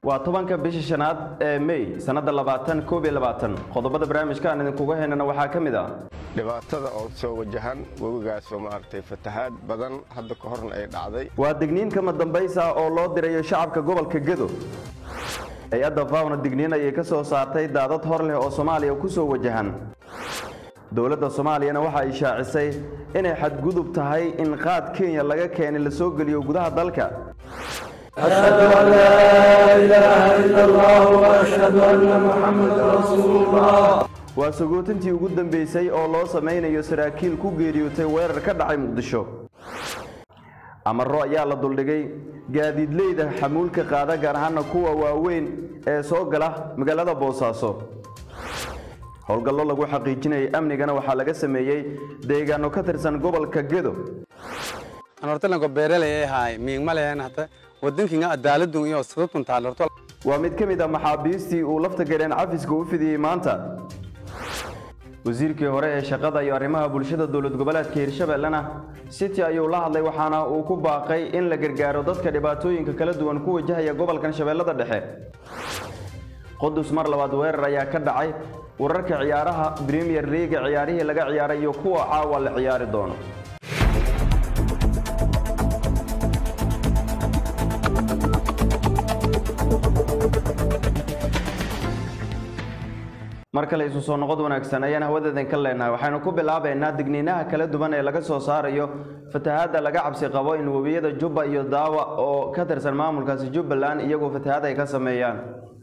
waa tobanka bisha shanaad ee may sannadda labaatan koob iyo labaatan qodobada barnaamijka aan idinkuga haynana waxaa ka mid ah dhibaatada oo soo wajahan webigaasoo maaragtay fatahaad badan hadda ka horna ay dhacday waa digniin kama dambaysa oo loo dirayo shacabka gobolka gedo hay-adda faawna digniin ayay ka soo saartay daadad hor leh oo soomaaliya ku soo wajahan dowladda soomaaliyana waxa ay shaacisay inay xadgudub tahay in qaad kenya laga keenay la soo geliyo gudaha dalka أشهد أن لا إله إلا الله وأشهد أن محمدا رسول الله waa sagootintii ugu dambeysay oo loo samaynayo saraakiil ku geeriyootay weerar ka dhacay muqdisho amaro ayaa la duldhigay gaadiidleyda xamuulka qaada gaar ahaana kuwa waaweyn ee soo gala magaalada boosaaso howlgallo lagu xaqiijinayay amnigana waxaa laga sameeyey deegaano ka tirsan gobolka gedo anortalanko beeraley ay haay miigma lehen hata wadankiinga adaaladun iyo sadadkun taalarto waa mid ka mid ah maxaabiistii uu lafta gareen cafiska u fidiyey maanta wasiirkii hore ee shaqada iyo arrimaha bulshada dowlad goboleedka hirshabellena city ayuu la hadlay waxaana uu ku baaqay in la gargaaro dadka dhibaatooyinka kala duwan ku wajahaya gobolkan shabeellada dhexe qudus mar labaad weerar ayaa ka dhacay wararka ciyaaraha premier leaga ciyaarihii laga ciyaaray iyo kuwa caawa la ciyaari doono mar kale isu soo noqod wanaagsan ayaan hawadeedan ka leenahay waxaynu ku bilaabaynaa digniinaha kala duwan ee laga soo saarayo fatahaadda laga cabsi qabo in webiyada jubba iyo daawa oo ka tirsan maamulkaasi jubbaland iyagoo fatahaad ay ka sameeyaan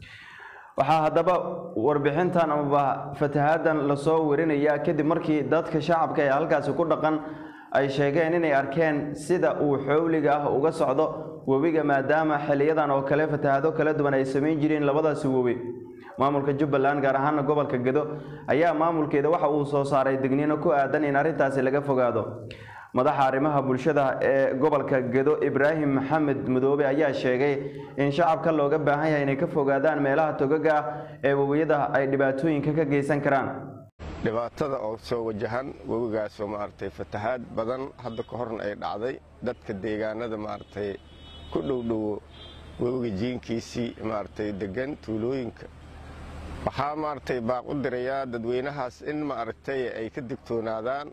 waxaa haddaba warbixintan amaba fatahaaddan lasoo warinaya kadib markii dadka shacabka ee halkaasi ku dhaqan ay sheegeen inay arkeen sida uu xowliga ah uga socdo webiga maadaama xiliyadan oo kale fatahaado kala duwan ay samayn jireen labadaasi webi maamulka jubbaland gaar ahaana gobolka gedo ayaa maamulkeeda waxa uu soo saaray digniino ku aadan in arrintaasi laga fogaado madaxa arrimaha bulshada ee gobolka gedo ibraahim maxamed mudoobe ayaa sheegay in shacabka looga baahan yahay inay ka fogaadaan meelaha togaga ah ee webiyada ay dhibaatooyinka ka geysan karaan dhibaatada oo soo wajahan webigaasoo maaragtay fatahaad badan hadda ka horna ay dhacday dadka deegaanada maaragtay ku dhowdhowo webiga jiinkiisii maaragtay degan tuulooyinka waxaa maaragtay baaq u dirayaa dadweynahaas in maaragtay ay ka digtoonaadaan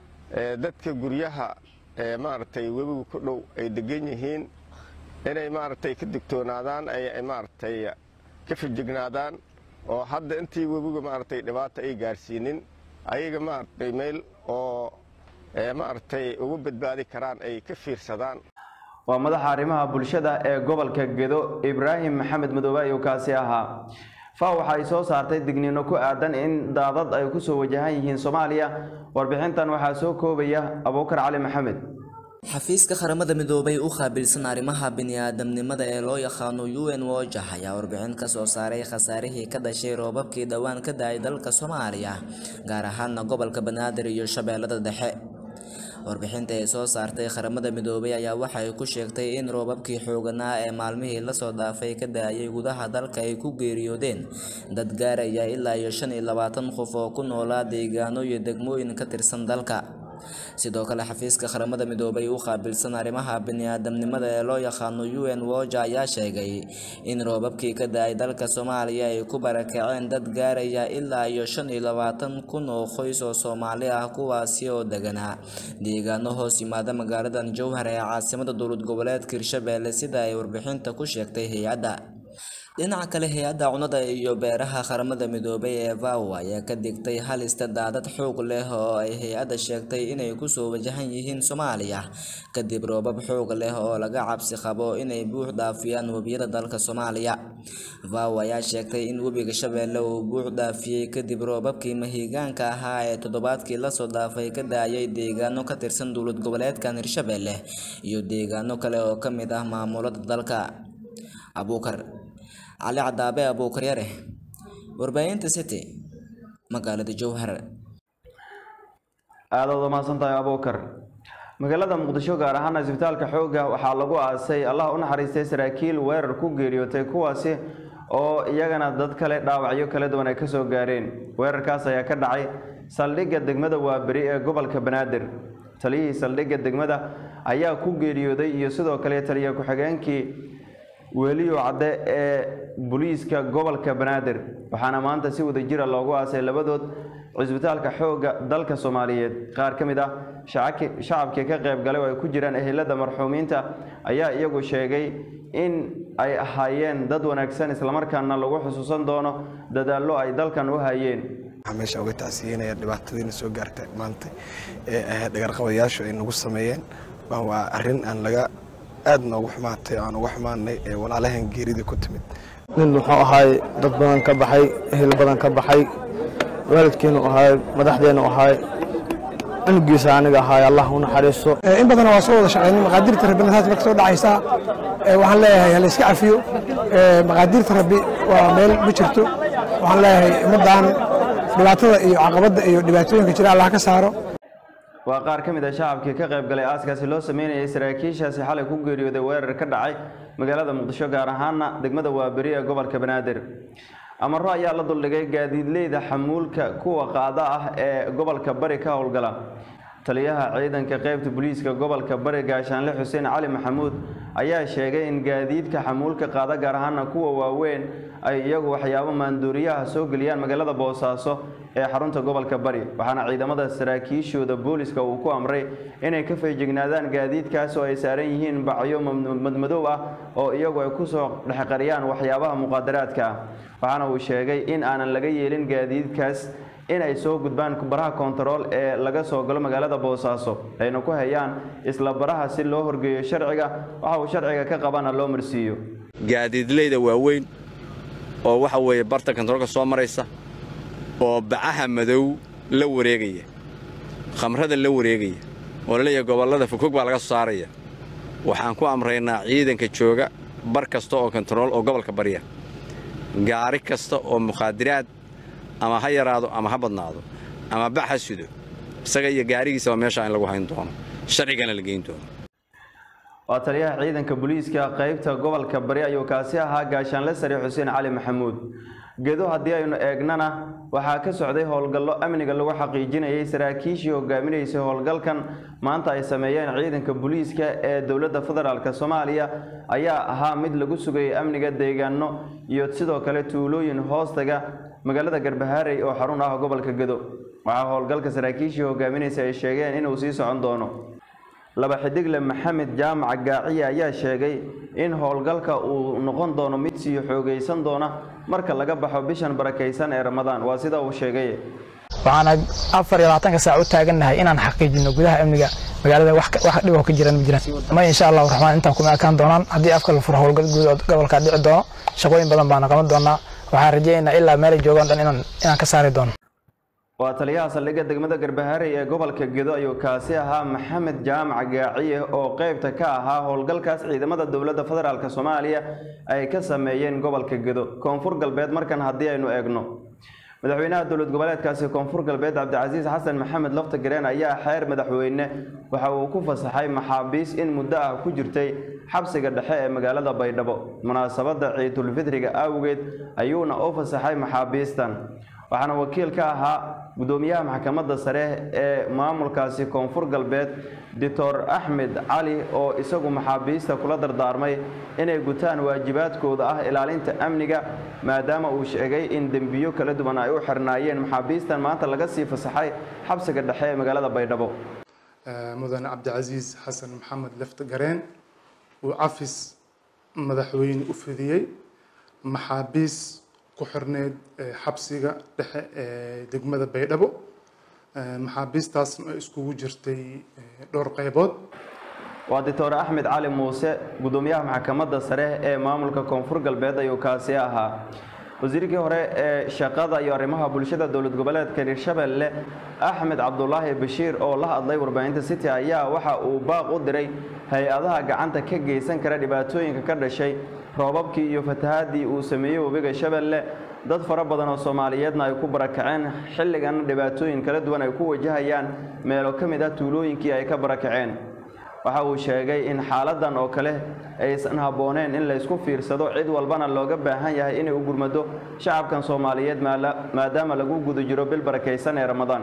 dadka guryaha ee maaragtay webiga ku dhow ay degan yihiin inay maaragtay ka digtoonaadaan ay maaragtay ka fijignaadaan oo hadda intii webiga maaragtay dhibaata ay gaarsiinin ayaga maaragtay meel oo maaragtay ugu badbaadi karaan ay ka fiirsadaan waa madaxa arrimaha bulshada ee gobolka gedo ibraahim maxamed madoobe ayuu kaasi ahaa fa waxa ay soo saartay digniino ku aadan in daadad ay ku soo wajahan yihiin soomaaliya warbixintan waxaa soo koobaya abuukar cali maxamed xafiiska qaramada midoobay u qaabilsan arrimaha bini'aadamnimada ee loo yaqaano u n wojah ayaa warbixin ka soo saaray khasaarihii ka dhashay roobabkii dhowaan ka da-ay dalka soomaaliya gaar ahaana gobolka banaadir iyo shabeellada dhexe warbixinta ay soo saartay qaramada midoobay ayaa waxay ku sheegtay in roobabkii xooganaa ee maalmihii lasoo dhaafay ka da-ayay gudaha dalka ay ku geeriyoodeen dad gaaraya ilaa iyo shan iyo labaatan qof oo ku noolaa deegaano iyo degmooyin ka tirsan dalka sidoo kale xafiiska qaramada midoobay u qaabilsan arrimaha bini'aadamnimada ee loo yaqaano u n woja ayaa sheegay in roobabkii ka da-ay dalka soomaaliya ay ku barakaceen dad gaaraya ilaa iyo shan iyo labaatan kun oo qoys oo soomaali ah kuwaasi oo deganaa deegaano hoos yimaada magaaladan jowhar ee caasimada dowlad goboleedka hirshabeelle sida ay warbixinta ku sheegtay hay-adda dhinaca kale hay-adda cunada iyo beeraha qaramada midoobay ee vow ayaa ka digtay halista daadad xoog leh oo ay hay-adda sheegtay inay kusoo wajahan yihiin soomaaliya kadib roobab xoog leh oo laga cabsi qabo inay buux dhaafiyaan webiyada dalka soomaaliya vow ayaa sheegtay in webiga shabeelle uu buux dhaafiyey kadib roobabkii mahiigaanka ahaa ee toddobaadkii lasoo dhaafay ka daayay deegaano ka tirsan dowlad goboleedkan hirshabeelle iyo deegaano kale oo ka mid ah maamulada dalka abuukar cali cadaabe abuukar yare warbaahinta city magaalada jowhar aadaad umahadsan tahay abuukar magaalada muqdisho gaar ahaan isbitaalka xoogga waxaa lagu aasay allah u naxariistay saraakiil weerar ku geeriyootay kuwaasi oo iyagana dad kale dhaawacyo kala duwan ay kasoo gaareen weerarkaas ayaa ka dhacay saldhigga degmada waaberi ee gobolka banaadir taliyihii saldhigga degmada ayaa ku geeriyooday iyo sidoo kale taliya ku-xigeenkii weliyo cadde ee booliiska gobolka banaadir waxaana maanta si wada jira loogu aasay labadood cisbitaalka xoogga dalka soomaaliyeed qaar ka mid ah shacabkii ka qayb galay oo ay ku jiraan ehelada marxuumiinta ayaa iyagu sheegay in ay ahaayeen dad wanaagsan islamarkaana lagu xusuusan doono dadaallo ay dalkan u hayeen waxaa meesha uga tacsiinaya dhibaatadiina soo gaartay maanta ee ahayd dhagarqabayaashu ay nagu sameeyeen waa arrin aan laga aad noogu xumaatay aan uga xumaanay ee walaalahan geeridii ku timid nin muxuu ahaay dad badan ka baxay ehel badan ka baxay waalidkeenu ahaay madaxdeenu ahaay cunugiisa aniga ahaay allah u naxariiso in badan waa soo wada shaqeynay maqaadirta rabbina taas marka soo dhacaysaa waxaan leeyahay hala iska cafiyo maqaadirta rabbi waa meel ma jirto waxaan leeyahay ummaddan dhibaatada iyo caqabadda iyo dhibaatooyinka jira allah ka saaro waa qaar ka mid a shacabkii ka qayb galay aaskaasi loo sameynayay saraakiishaasi xalay ku geeriyooday weerar ka dhacay magaalada muqdisho gaar ahaana degmada waaberi ee gobolka banaadir amaro ayaa la duldhigay gaadiidleyda xamuulka kuwa qaada ah ee gobolka bari ka howlgala taliyaha ciidanka qaybta booliiska gobolka bari gaashaanle xuseen cali maxamuud ayaa sheegay in gaadiidka xamuulka qaada gaar ahaana kuwa waaweyn ay iyagu waxyaabo maanduuriyaha soo geliyaan magaalada boosaaso ee xarunta gobolka bari waxaana ciidamada saraakiishooda booliska uu ku amray inay ka feejignaadaan gaadiidkaas oo ay saaran yihiin bacyo madmadow ah oo iyagu ay kusoo dhexqariyaan waxyaabaha muqaadaraadka ah waxaana uu sheegay in aanan laga yeelin gaadiidkaas in ay soo gudbaan baraha kontarool ee laga soo galo magaalada boosaaso ayna ku hayaan isla baraha si loo horgeeyo sharciga waxa uu sharciga ka qabana loo marsiiyo gaadiidleyda waaweyn oo waxa weeye barta kontaroolka soo maraysa oo bacaha madow la wareegaya khamrada la wareegaya oo laleeyahay gobollada fogfog baa laga soo saaraya waxaan ku amraynaa ciidanka jooga bar kasta oo kontarool oo gobolka barya gaari kasta oo mukhaadiraad ama ha yaraado ama ha badnaado ama bax ha sido isaga iyo gaarigiisaba meesha in lagu hayn doono sharcigana la geyn doono waa taliyaha ciidanka booliiska qaybta gobolka bari ayuu kaasi ahaa gaashaanle sare xuseen cali maxamuud gedo haddii aynu eegnana waxaa ka socday howlgallo amniga lagu xaqiijinayay saraakiishii hogaaminaysay howlgalkan maanta ay sameeyeen ciidanka booliiska ee dowladda federaalk soomaaliya ayaa ahaa mid lagu sugayay amniga deegaano iyo sidoo kale tuulooyin hoostaga magaalada garbahaarey oo xarun ah gobolka gedo waxaa howlgalka saraakiishii hogaaminaysa ay sheegeen inuu sii socon doono laba xidigle maxamed jaamac gaaciye ayaa sheegay in howlgalka uu noqon doono mid sii xoogaysan doona marka laga baxo bishan barakaysan ee ramadaan waa sida uu sheegay waxaana afar iyo labaatanka saac u taagannahay inaan xaqiijino gudaha amniga magaalada wax dhiboo ka jiraan ma jiraan ma insha allahu raxmaan intaan kuma ekaan doonaan haddii afka la furo howlgal guud oo gobolka dhici doono shaqooyin badan baana qaban doonaa waxaan rajaynaynaa ilaa meelay joogaan dhan inaan ka saari doono waa taliyaha saldhigga degmada garbaharey ee gobolka gedo ayuu kaasi ahaa maxamed jaamac gaaciye oo qaybta ka ahaa howlgalkaas ciidamada dowladda federaalk soomaaliya ay ka sameeyeen gobolka gedo koonfur galbeed markan haddii aynu eegno madaxweynaha dowlad goboleedkaasi koonfur galbeed cabdicasiis xasan maxamed lafta gareen ayaa xeer madaxweyne waxa uu ku fasaxay maxaabiis in muddo ah ku jirtay xabsiga dhexe ee magaalada baydhabo munaasabadda ciidulfidriga awgeed ayuuna u fasaxay maxaabiistan waxaana wakiil ka ahaa gudoomiyaha maxkamadda sare ee maamulkaasi koonfur galbeed doctor axmed cali oo isagu maxaabiista kula dardaarmay inay gutaan waajibaadkooda ah ilaalinta amniga maadaama uu sheegay in dembiyo kala duwan ay u xirnaayeen maxaabiistan maanta laga sii fasaxay xabsiga dhexe ee magaalada baydhabo mudane cabdicasiis xasan maxamed lefta gareen uu cafis madaxweyne u fidiyey maxaabiis ku xirneyd xabsiga dhexe ee degmada baydhabo maxaabiistaasna ay iskugu jirtay dhowr qaybood waa doctor axmed cali muuse gudoomiyaha maxkamadda sare ee maamulka koonfur galbeed ayuu kaasi ahaa wasiirkii hore ee shaqada iyo arrimaha bulshada dowlad goboleedka hirshabelle axmed cabdulaahi bashiir oo la hadlay warbaahinta city ayaa waxa uu baaq u diray hay-adaha gacanta ka geysan kara dhibaatooyinka ka dhashay roobabkii iyo fatahaadii uu sameeyey webiga shabeelle dad fara badan oo soomaaliyeedna ay ku barakaceen xilligan dhibaatooyin kala duwan ay ku wajahayaan meelo ka mid ah tuulooyinkii ay ka barakaceen waxa uu sheegay in xaaladan oo kale aysan habbooneen in laysku fiirsado cid walbana looga baahan yahay inay u gurmado shacabkan soomaaliyeed maadaama lagu guda jiro bil barakaysan ee ramadaan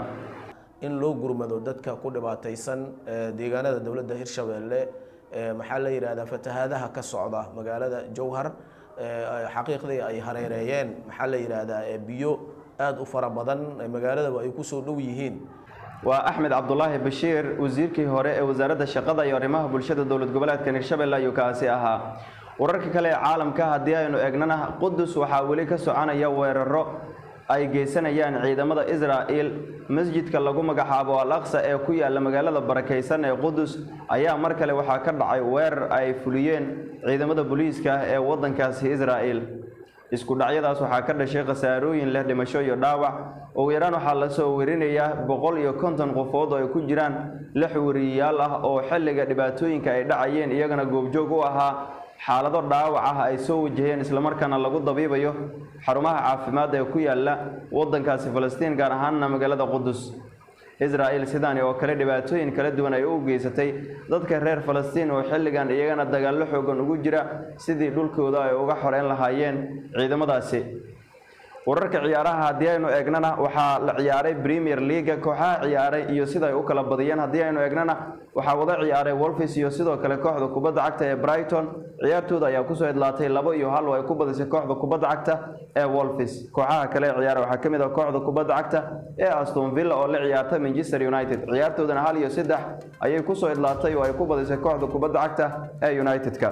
in loo gurmado dadka ku dhibaataysan deegaanada dowladda hirshabeelle maxaa la yidhahdaa fatahaadaha ka socda magaalada jowhar xaqiiqdii ay hareereeyeen maxaa la yidhaahdaa biyo aada u fara badan magaaladaba ay kusoo dhow yihiin waa axmed cabdulaahi bashiir wasiirkii hore ee wasaaradda shaqada iyo arrimaha bulshada dowlad goboleedka hirshabelle ayuu kaasi ahaa wararka kale ee caalamka haddii aynu eegnana qudus waxaa weli ka soconaya weeraro ay geysanayaan ciidamada israa'il masjidka lagu magacaabo al aqsa ee ku yaala magaalada barakaysan ee qudus ayaa mar kale waxaa ka dhacay weerar ay fuliyeen ciidamada booliiska ah ee waddankaasi israa'il isku dhacyadaas waxaa ka dhashay khasaarooyin leh dhimasho iyo dhaawac ugu yaraan waxaa lasoo werinayaa boqol iyo konton qofood oo ay ku jiraan lix weriyayaal ah oo xilliga dhibaatooyinka ay dhacayeen iyagana goobjoog u ahaa xaalado dhaawac ah ay soo wajaheen islamarkaana lagu dabiibayo xarumaha caafimaad ee ku yaala waddankaasi falastiin gaar ahaanna magaalada qudus israa'il sidaani oo kale dhibaatooyin kala duwan ay u geysatay dadka reer falastiin oo xilligan iyagana dagaallo xoogan ugu jira sidii dhulkooda ay uga xoreyn lahaayeen ciidamadaasi wararka ciyaaraha haddii aynu eegnana waxaa la ciyaaray premier leaga kooxaha ciyaaray iyo sida ay u kala badiyeen haddii aynu eegnana waxaa wada ciyaaray wolfis iyo sidoo kale kooxda kubadda cagta ee brighton ciyaartooda ayaa kusoo idlaatay labo iyo hal oo ay ku badisay kooxda kubadda cagta ee wolfis kooxaha kale ee ciyaara waxaa ka mid ah kooxda kubadda cagta ee aston villa oo la ciyaarta manchester united ciyaartoodana hal iyo saddex ayay kusoo idlaatay oo ay ku badisay kooxda kubadda cagta ee united-ka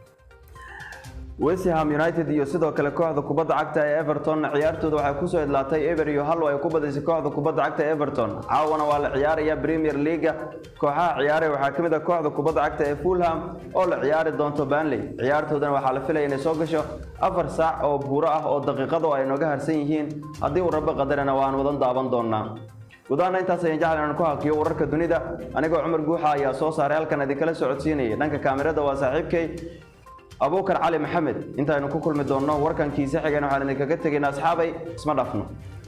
westham united iyo sidoo kale kooxda kubadda cagta ee everton ciyaartooda waxay kusoo idlaatay ever iyo hal oo ay ku badisay kooxda kubadda cagta ee everton caawana waa la ciyaaraya premier leaga kooxaha ciyaaray waxaa ka mid ah kooxda kubadda cagta ee fulham oo la ciyaari doonto banley ciyaartoodana waxaa la filaya inay soo gasho afar saac oo buuro ah oo daqiiqado ay nooga harsan yihiin haddii uu rabbi qadarana waan wadan daaban doonaa gudahaana intaas ayaan jeclan inaan ku hakiyo wararka dunida anigoo cumar guuxa ayaa soo saaray halkan idinkala socodsiinayay dhanka kaamirada waa saaxiibkay abuukar cali maxamed intaaynu ku kulmi doonno warkankiisa xigeen waxaan idinkaga tegaynaa asxaabay isma dhafno